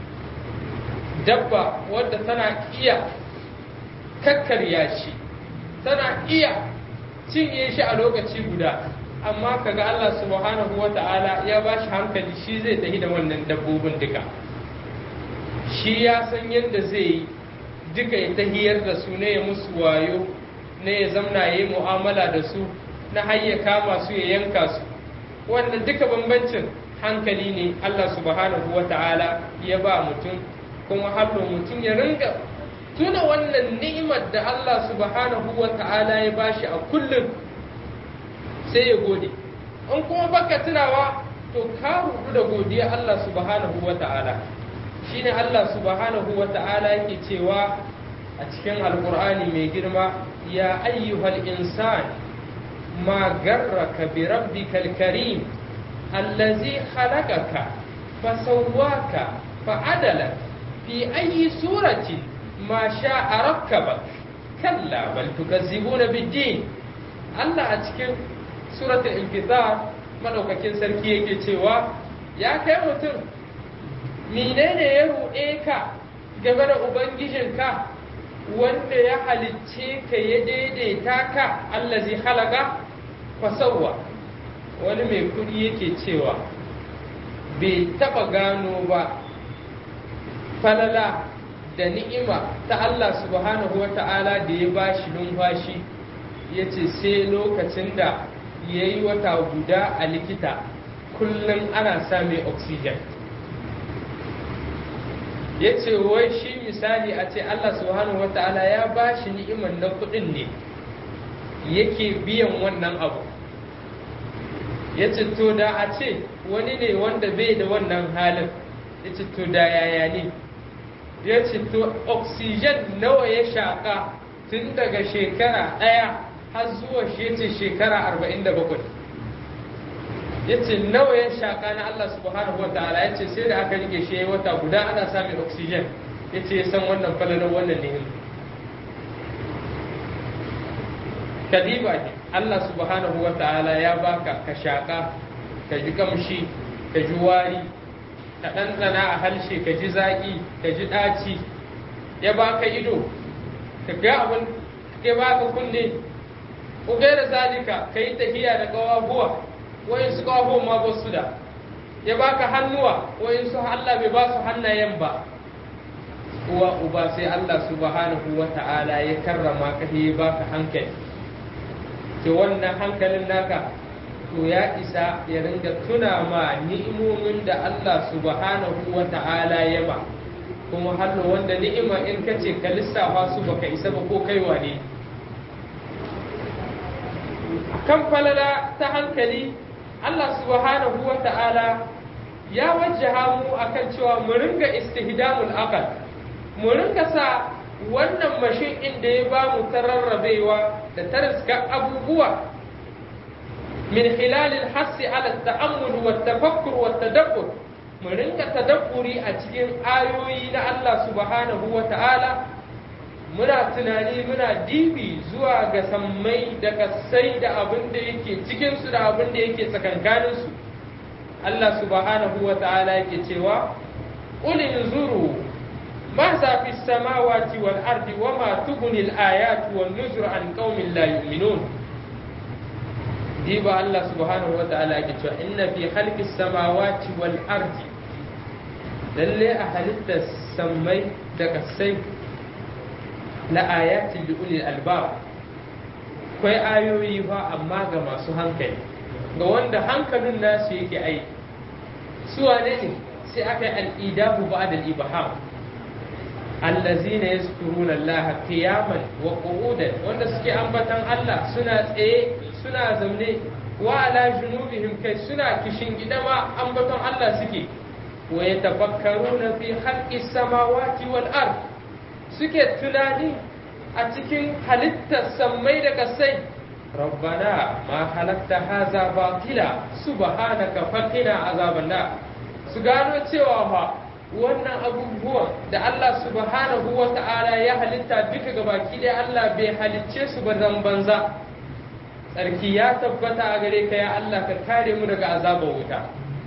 dabba wadda tana iya kakkarya shi tana iya cinye shi a lokaci guda amma kaga Allah subhanahu wa ta'ala ya ba shi hankali shi zai tafi da wannan dabbobin duka shi ya san yadda zai yi duka ya tahiyar da su ne ya musu wayo ne ya zamna ya yi mu'amala da su na hayya kama su ya yanka su wannan duka bambancin hankali ne Allah subhanahu wa ta'ala ya ba mutum kuma hallo mutum ya ringa tuna wannan ni'imar da Allah subhanahu wa ta'ala ya bashi a kullum sai ya gode in kuma baka tunawa to ka rudu da godiya Allah subhanahu wa ta'ala shine Allah subhanahu wa ta'ala yake cewa a cikin alkur'ani mai girma ya ayyuhal insan ma garraka bi rabbikal karim allazi khalaqaka fasawwaka fa'adalaka في أي سورة ما شاء ركبك كلا بل تكذبون بالدين الله أتكلم سورة الانفطار madaukakin sarki yake cewa ya kai mutum menene ya ruɗe ka game da ubangijinka wanda ya halicce ka ya daidaita ka allazi halaka fasawwa wani mai kudi yake cewa bai taba gano ba falala da ni'ima ta Allah subhanahu wa ta'ala da ya ba shi numfashi ya ce sai lokacin da ya yi wata guda a likita kullum ana same oxygen ya ce wai shi misali a ce Allah subhanahu wa ta'ala ya ba shi ni'imar na kudin ne yake biyan wannan abu ya ce to da a ce wani ne wanda bai da wannan halin ya ce to da yaya ne ya ce to oxygen nawa ya shaƙa tun daga shekara ɗaya har zuwa shi ce shekara arba'in da bakwai ya ce nawa ya shaƙa na Allah subhanahu wa ta'ala ya ce sai da aka rike shi wata guda ana samun oxygen ya ce ya san wannan falalar wannan ne kadiba ne Allah subhanahu wa ta'ala ya baka ka shaƙa ka ji kamshi ka ji wari ka ɗanɗana a harshe ka ji zaƙi ka ji ɗaci ya baka ido ka ga abin ya baka kunne ku gaira zalika ka yi tafiya da ƙawabuwa wayin su ƙawabuwa ma ba su da ya baka hannuwa wayin su Allah bai ba su hannayen ba uwa uba sai Allah subhanahu wa ta'ala ya karrama ka ya baka hankali ke wannan hankalin naka to ya isa ya ringa tuna ma ni'imomin da Allah subhanahu wa ta'ala ya ba kuma hallo wanda ni'ima in ka ce ka lissafa su baka isa ba ko kaiwa ne kan falala ta hankali Allah subhanahu wa ta'ala ya wajjaha mu akan cewa mu ringa istihdamul aqal mu ringa sa wannan mashin inda ya ba mu tararrabewa da tariska abubuwa min hilalil hassi ala ta'ammul wa tafakkur wa tadabbur mu ringa tadabburi a cikin ayoyi na Allah subhanahu wa ta'ala muna tunani muna dibi zuwa ga sammai da kasai da abin da yake cikinsu da abin da yake tsakankaninsu Allah subhanahu wa ta'ala yake cewa qul inzuru ma za fi samawati wal ardi wa ma tughni al ayatu wan nuzur an qaumin la yu'minun diba Allah subhanahu wa ta'ala yake cewa inna fi khalqi samawati wal ardi lalle a halittar sammai da kasai la ayatin li ulil albab akwai ayoyi fa amma ga masu hankali ga wanda hankalin nasu yake aiki su wane ne sai aka yi al'idahu ba da ibaham allazina yazkuruna Allah qiyaman wa qu'udan wanda suke ambatan Allah suna tsaye suna zaune wa ala junubihim kai suna kishin gidama ambaton Allah suke wa yatafakkaruna fi khalqis samawati wal ard suke tunani a cikin halittar sammai da kasai rabbana ma halatta haza batila subhanaka faqina azaban nar su gano cewa fa wannan abubuwan da Allah subhanahu wa ta'ala ya halitta duka gabaki da Allah bai halicce su ba zan banza tsarki ya tabbata a gare ka ya Allah ka kare mu daga azabar wuta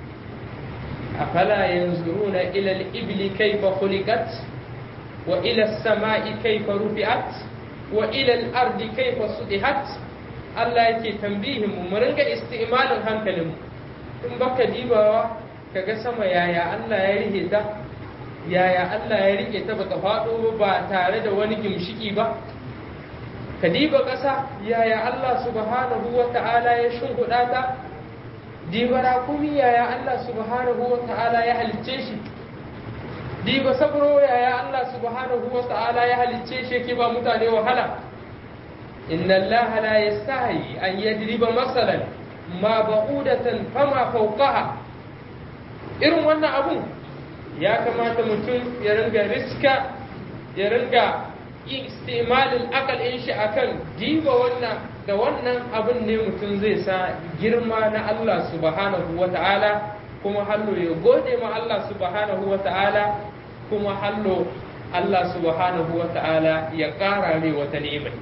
afala yanzuruna ila al-ibli kayfa khuliqat وإلى السماء كيف رفعت وإلى الأرض كيف سطحت Allah yake tambihin mu mu ringa isti'malin hankalin mu in baka dibawa kaga sama yaya Allah ya rike ta yaya Allah ya rike ta bata faɗo ba tare da wani gimshiki ba ka diba ƙasa yaya Allah subhanahu wa ta'ala ya shimfiɗa ta dibara kuma yaya Allah subhanahu wa ta'ala ya halicce shi diba sabro yaya Allah subhanahu wa ta'ala ya halicce shi yake ba mutane wahala inna Allah la yastahi an yadriba masalan ma ba'udatan fama fawqaha irin wannan abun ya kamata mutum ya ringa riska ya ringa istimalin akal in shi akan diba wannan da wannan abun ne mutum zai sa girma na Allah subhanahu wa ta'ala kuma hallo ya gode ma Allah subhanahu wa ta'ala kuma hallo Allah subhanahu wa ta'ala ya ƙara mai wata ni'imai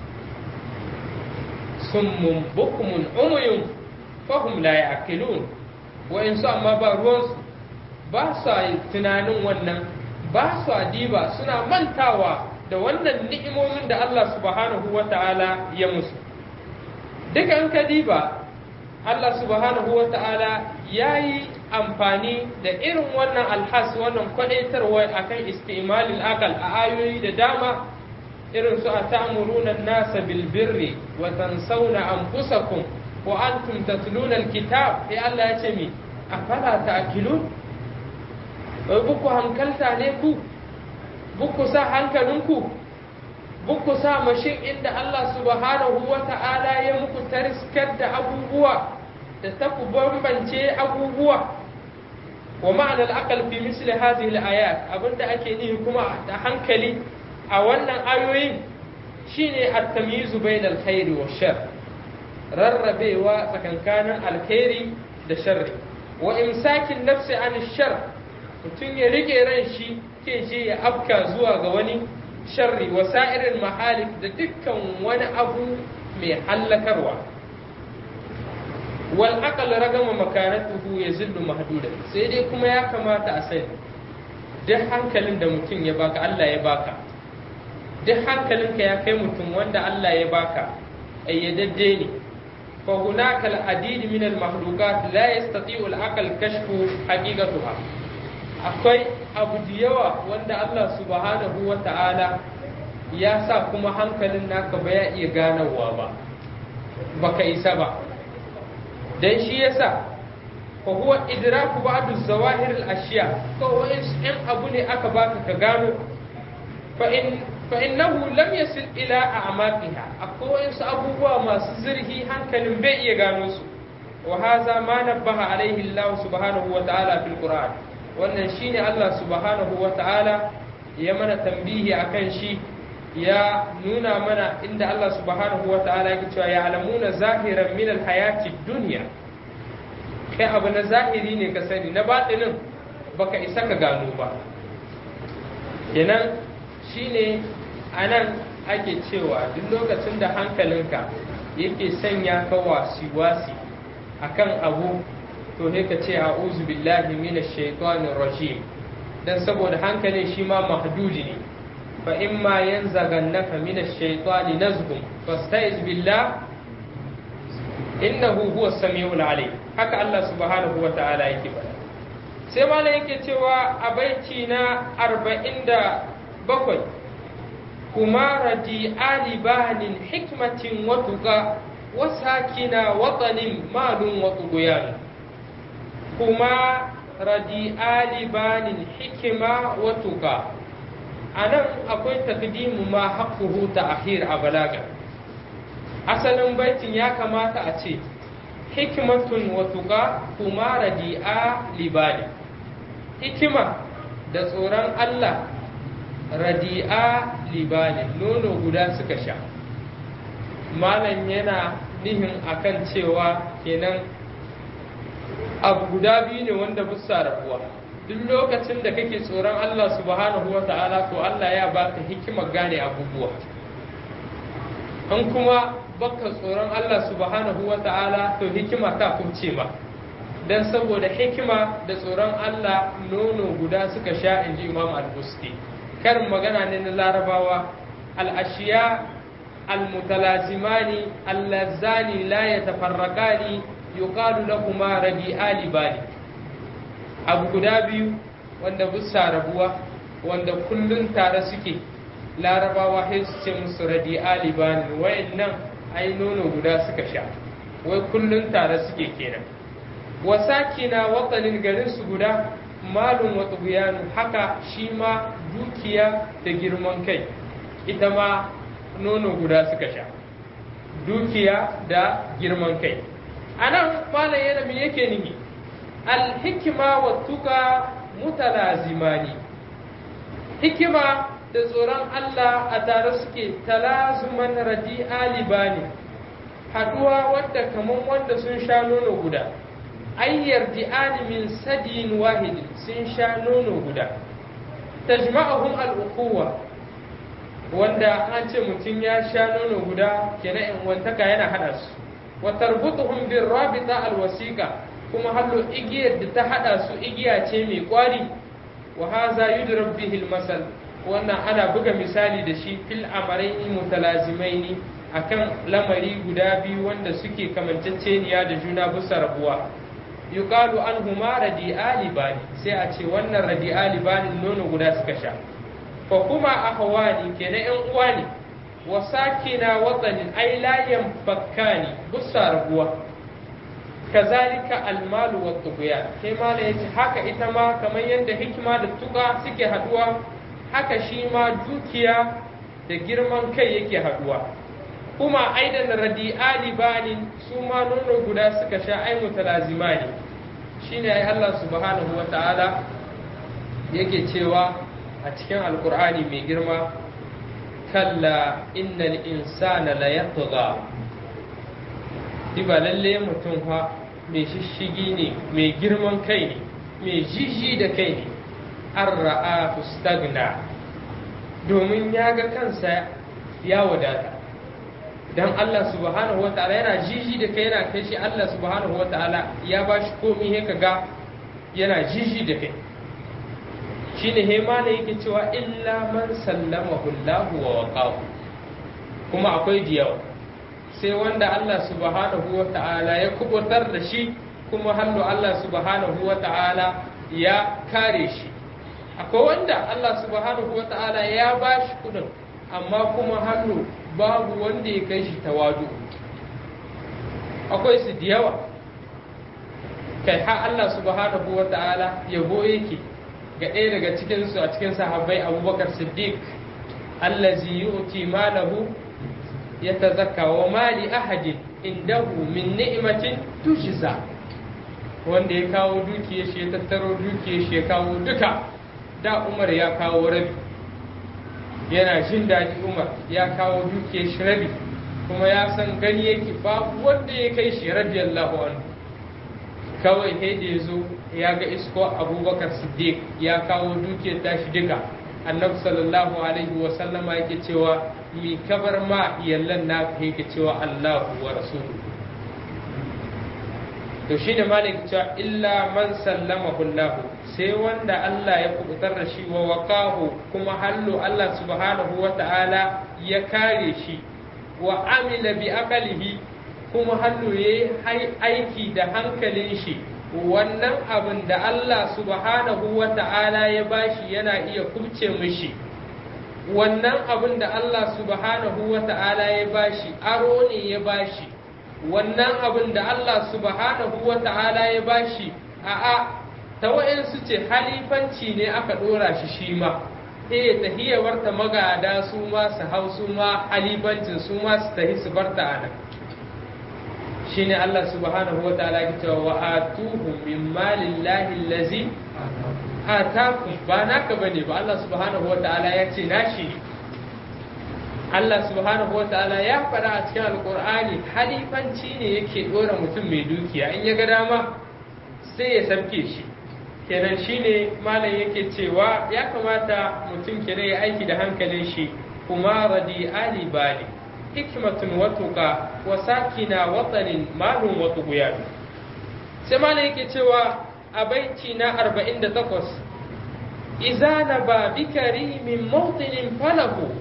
summun bukmun umuyun fahum la ya'qilun wa in su amma ba ruwansu ba sa tunanin wannan ba sa diba suna mantawa da wannan ni'imomin da Allah subhanahu wa ta'ala ya musu duka an ka diba Allah subhanahu wa ta'ala ya yi amfani da irin wannan alhas wannan kwadaitarwa akan istimalil akal a ayoyi da dama irin su a ta'muruna nasa bil birri wa tansawna anfusakum wa antum tatluna alkitab sai Allah ya ce mi afala ta'qilun wai buku hankalta ne ku buku sa hankalinku buku sa mashin inda Allah subhanahu wa ta'ala ya muku tariskar da abubuwa da ta ku bambance abubuwa wa ma'ana al'aqal fi misli hadhihi al-ayat abinda ake nihi kuma da hankali a wannan ayoyin shine at-tamyiz bayna al-khairi wa shar rarrabewa tsakankanin alkhairi da sharri wa imsakin nafsi an shar mutum ya rike ran shi ke je ya afka zuwa ga wani sharri wa sa'irin mahalik da dukkan wani abu mai hallakarwa wal aqal ragama makanatuhu yazillu mahdudan sai dai kuma ya kamata a sani duk hankalin da mutum ya baka Allah ya baka duk hankalinka ya kai mutum wanda Allah ya baka ayyadadde ne fa hunaka al adid min al mahluqat la yastati'u al aql kashfu haqiqatuha akwai abu da yawa wanda Allah subhanahu wa ta'ala ya sa kuma hankalin naka ba ya iya ganawa ba baka isa ba dan shi yasa fa huwa idraku ba'd az-zawahir al-ashya ko in abu ne aka baka ka gano fa in fa innahu lam yasil ila a'maqiha akwai wasu abubuwa masu zurhi hankalin bai iya gano su wa hadha ma nabbaha alaihi Allah subhanahu wa ta'ala fil Qur'an wannan shine Allah subhanahu wa ta'ala ya mana tambihi akan shi ya nuna mana inda Allah subhanahu wa ta'ala yake cewa ya alamuna zahiran min alhayati dunya kai abu na zahiri ne ka sani na batinin baka isa ka gano ba kenan shine anan ake cewa duk lokacin da hankalinka yake sanya ka wasi-wasi akan abu to sai ka ce a'udhu billahi minash shaitanir rajim dan saboda hankalin shi ma mahdudi ne fa imma yanzaghannaka minash shaitani nazghun fasta'iz billah innahu huwas samiul alim haka Allah subhanahu wa ta'ala yake faɗa sai malam yake cewa a baiti na 47 kuma radi ali banin hikmatin wa tuqa wa sakina watanin malun wa tughyan kuma radi ali banin hikima wa tuqa anan akwai takdimu ma haqquhu ta'khir a balaga asalin baitin ya kamata a ce hikmatun wa tuqa kuma radi'a libani hikima da tsoron Allah radi'a libani nono guda suka sha malam yana nihin akan cewa kenan abu guda biyu ne wanda busa rabuwa duk lokacin da kake tsoron Allah subhanahu wa ta'ala to Allah ya baka hikimar gane abubuwa an kuma baka tsoron Allah subhanahu wa ta'ala to hikima ta kubce ma dan saboda hikima da tsoron Allah nono guda suka sha inji Imam Al-Busti karin magana ne na Larabawa al-ashiya al-mutalazimani allazani la yatafarraqani yuqalu lahumā rabi'ali bali abu guda biyu wanda busa rabuwa wanda kullun tare suke larabawa sai su ce musu radi'ali bani wayannan ai nono guda suka sha wai kullun tare suke kenan wasakina watanin garin su guda malum wa tughyanu haka shi ma dukiya da girman kai ita ma nono guda suka sha dukiya da girman kai anan malam yana me yake nihi alhikima wa tuka mutalazimani hikima da tsoron Allah a tare suke talazuman radi alibani haduwa wadda kaman wanda sun sha nono guda ayyar di'ani min sadin wahidin sun sha nono guda tajma'ahum al-ukhuwa wanda an ce mutum ya sha nono guda kenan in wantaka yana hada su wa tarbutuhum bir rabita al-wasiqa kuma hallo igiyar da ta hada su igiya ce mai kwari wa haza yudrab bihi al-masal wannan ana buga misali da shi fil amaraini mutalazimaini akan lamari guda biyu wanda suke kamanceceniya da juna bisa rabuwa yuqalu anhuma radi'ali bani sai a ce wannan radi'ali bani nono guda suka sha fa kuma ahwani kenan yan uwa ne wa sakina watanin ay la yanfakkani bisa rabuwa kazalika almalu wa tughyan kai mala yace haka ita ma kamar yadda hikima da tuka suke haduwa haka shi ma dukiya da girman kai yake haduwa kuma aidan radi'ali bani su ma nono guda suka sha ai mutalazimani shine ai Allah subhanahu wa ta'ala yake cewa a cikin alkur'ani mai girma kalla innal insana la yatgha diba lalle mutum fa mai shishigi ne mai girman kai ne mai jiji da kai ne an ra'a stagna domin ya ga kansa ya wadata dan Allah subhanahu wata'ala yana jiji da kai yana kai shi Allah subhanahu wata'ala ya ba shi komi he ga yana jiji da kai shine he ma ne yake cewa illa man sallamahu Allah wa waqahu kuma akwai diyawa sai wanda Allah subhanahu wata'ala ya kubutar da shi kuma hallo Allah subhanahu wata'ala ya kare shi akwai wanda Allah subhanahu wata'ala ya ba shi kudin amma kuma hannu babu wanda ya kai shi tawadu akwai su da yawa kai har Allah subhanahu wa ta'ala yabo yake ga ɗaya daga cikin su a cikin sahabbai Abubakar Siddiq allazi yu'ti malahu yatazakka wa mali ahadin indahu min ni'matin tujza wanda ya kawo dukiyar shi ya tattaro dukiyar shi ya kawo duka da Umar ya kawo rabi yana jin daɗi Umar ya kawo dukiyar shi rabi kuma ya san gani yake babu wanda ya kai shi radiyallahu anhu kawai sai da ya zo ya ga isko abubakar siddiq ya kawo dukiyar tashi duka annabi sallallahu alaihi wa sallama yake cewa mi kabar ma yallan na yake cewa allahu wa rasuluhu to shine malik cewa illa man sallamahu allah sai wanda Allah ya kubutar da shi wa waqahu kuma hallu Allah subhanahu wa ta'ala ya kare shi wa amila bi aqalihi kuma hannu ya yi aiki da hankalin shi wannan abin da Allah subhanahu wa ta'ala ya bashi yana iya kubce mishi wannan abin da Allah subhanahu wa ta'ala ya bashi aro ne ya bashi wannan abin da Allah subhanahu wa ta'ala ya bashi a'a ta wa'insu ce halifanci ne aka ɗora shi shi ma eh tahiyawar ta magada su ma su hau su ma halifancin su ma su tahi su barta a nan shine Allah subhanahu wa ta'ala ya cewa wa atuhum min malillahi allazi atakum ba naka bane ba Allah subhanahu wa ta'ala ya ce nashi ne Allah subhanahu wa ta'ala ya faɗa a cikin alƙur'ani halifanci ne yake ɗora mutum mai dukiya in ya ga dama sai ya sabke shi kenan shine malam yake cewa ya kamata mutum kenan ya aiki da hankalin shi kuma radi ali bali hikmatun watuka wa sakina watanin malun watu guya sai malam yake cewa a baiti na 48 iza na ba bi karimin mawtinin falahu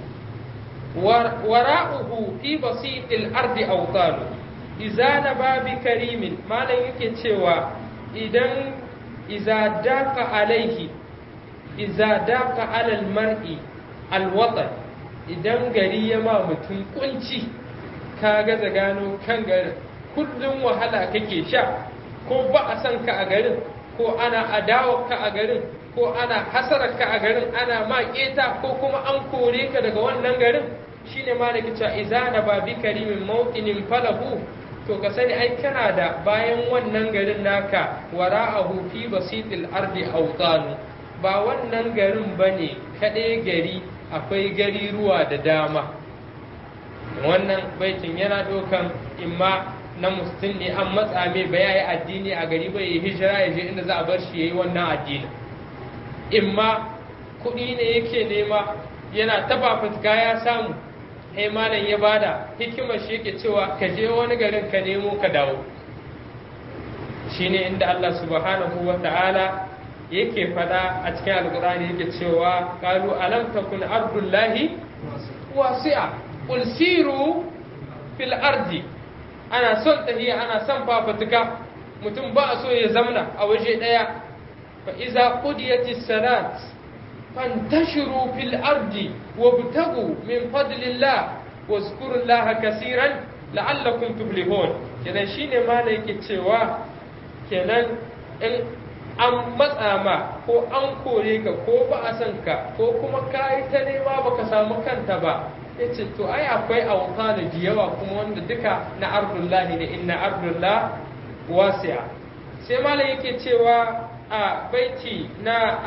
wara'uhu fi basitil ardi awtalu iza na ba bi karimin malam yake cewa idan iza daka alaihi iza daka alal mar'i alwatan idan gari ya ma mutum kunci ka gaza gano kan garin kullum wahala kake sha ko ba a san ka a garin ko ana adawa ka a garin ko ana hasarar ka a garin ana ma keta ko kuma an kore ka daga wannan garin shine malaki cewa izana ba bi karimin mawqinin falahu to ka sani ai kana da bayan wannan garin naka wara'ahu fi basitil ardi awtanu ba wannan garin bane kaɗai gari akwai gari ruwa da dama wannan baitin yana ɗaukan imma na musulun ne an matsa mai ba ya yi addini a gari ba ya hijira ya je inda za a bar shi ya yi wannan addini imma kuɗi ne yake nema yana taba fitka ya samu sai malam ya bada hikimar shi yake cewa ka je wani garin ka nemo ka dawo shine inda Allah subhanahu wa ta'ala yake fada a cikin alkur'ani yake cewa qalu alam takun ardullahi wasi'a qul siru fil ardi ana son tahiya ana son fafatuka mutum ba a so ya zamna a waje daya fa iza qudiyatis salat fantashiru fil ardi wabtagu min fadlillah wazkurullaha kaseeran la'allakum tuflihun kenan shine ma yake cewa kenan in an matsa ma ko an kore ka ko ba a san ka ko kuma ka yi ta nema ba ka samu kanta ba ya ce to ai akwai auta da yawa kuma wanda duka na ardullahi ne inna ardullah wasi'a sai malam yake cewa a baiti na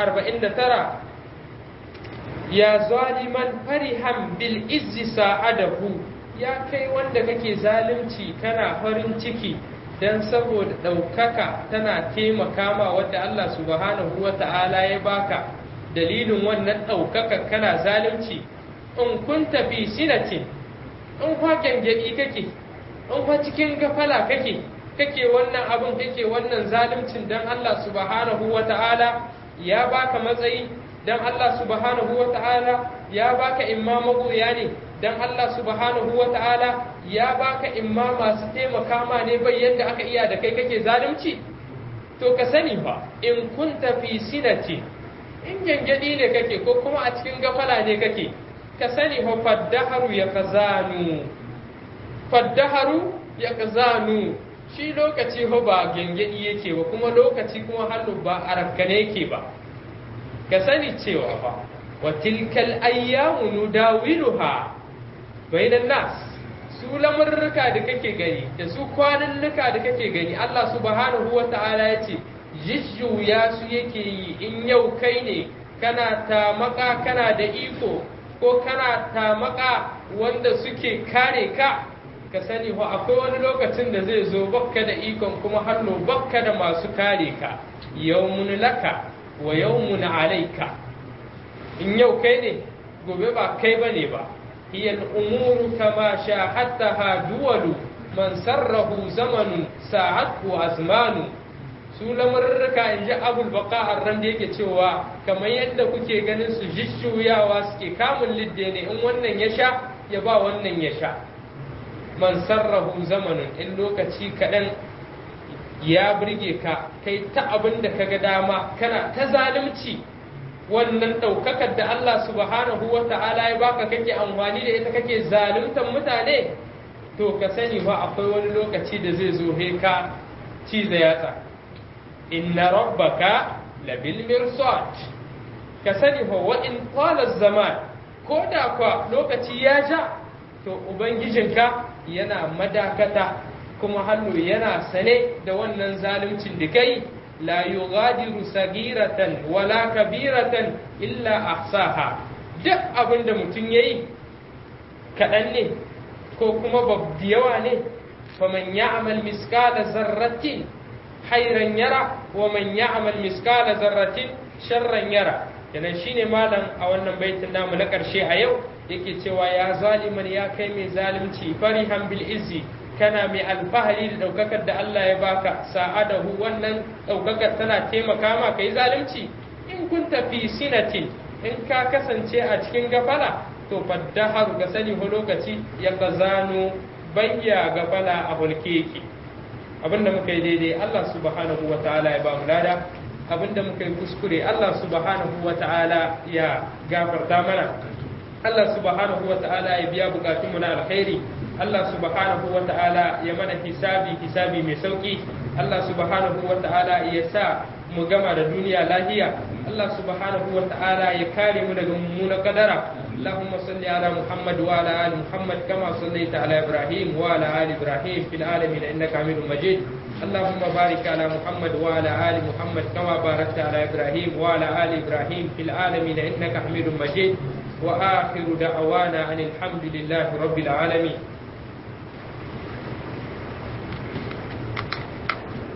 49 ya zaliman farihan bil izzi sa'adahu ya kai wanda kake zalunci kana farin ciki dan saboda ɗaukaka tana taimaka ma wadda Allah subhanahu wa ta'ala ya baka dalilin wannan ɗaukaka kana zalunci in kun tafi sinatin in kwa gyangyaɗi kake in kwa cikin gafala kake kake wannan abin kake wannan zaluncin dan Allah subhanahu wa ta'ala ya baka matsayi dan Allah subhanahu wa ta'ala ya baka imma magoya ne dan Allah subhanahu wa ta'ala ya baka imma masu taimaka ma ne bai yadda aka iya da kai kake zalunci to ka sani ba in kunta fi sinati in gyangyadi ne kake ko kuma a cikin gafala ne kake ka sani fa faddaharu ya kazanu faddaharu ya kazanu shi lokaci ho ba gengedi yake ba kuma lokaci kuma hannu ba a rakkane yake ba ka sani cewa ba wa tilkal ayyamu nudawiluha bainan nas su lamurruka da kake gani da su kwanannuka da kake gani Allah subhanahu wa ta'ala ya ce jijjuya su yake yi in yau kai ne kana tamaka kana da iko ko kana tamaka wanda suke kare ka ka sani ho akwai wani lokacin da zai zo bakka da ikon kuma hannu bakka da masu kare ka yawmun laka wa yawmun alaika in yau kai ne gobe ba kai bane ba hiya al-umuru kama shahadaha duwalu man sarrahu zamanun sa'atu azmanu su lamurruka in ji abul baka arran da yake cewa kamar yadda kuke ganin su jishuyawa suke kamun lidde ne in wannan ya sha ya ba wannan ya sha man sarrahu zamanin in lokaci kaɗan ya birge ka kai ta abin da ka ga dama kana ta zalunci wannan ɗaukakar da Allah subhanahu wa ta'ala ya baka kake amfani da ita kake zaluntar mutane to ka sani ba akwai wani lokaci da zai zo he ka ciza yatsa inna rabbaka labil mirsad ka sani fa wa in qala zaman ko da kwa lokaci ya ja to ubangijinka yana madakata kuma hannu yana sane da wannan zaluncin da kai la yughadiru sagiratan wala kabiratan illa ahsaha duk abin da mutum yayi kaɗan ne ko kuma babbi yawa ne faman ya'mal miskala zarratin khairan yara wa man ya'mal miskala zarratin sharran yara kenan shine malam a wannan baitin namu na karshe a yau yake cewa ya zaliman ya kai mai zalunci farihan bil izzi kana mai alfahari da daukakar da Allah ya baka sa'adahu wannan daukakar tana taimaka ma kai zalunci in kunta fi sinatin in ka kasance a cikin gafala to faddahar ga sani ho lokaci ya kazano bayya gafala a hulkeki abinda muka yi daidai Allah subhanahu wa ta'ala ya ba mu lada abinda muka yi kuskure Allah subhanahu wa ta'ala ya gafarta mana Allah subhanahu wa ta'ala ya biya bukatunmu na alkhairi Allah subhanahu wa ta'ala ya mana hisabi hisabi mai sauki Allah subhanahu wa ta'ala ya sa mu gama da duniya lahiya Allah subhanahu wa ta'ala ya kare mu daga mummunan kadara اللهم صل على محمد وعلى ال محمد كما صليت على ابراهيم وعلى ال ابراهيم في العالمين انك حميد مجيد اللهم بارك على محمد وعلى ال محمد كما باركت على ابراهيم وعلى ال ابراهيم في العالمين انك حميد مجيد واخر دعوانا ان الحمد لله رب العالمين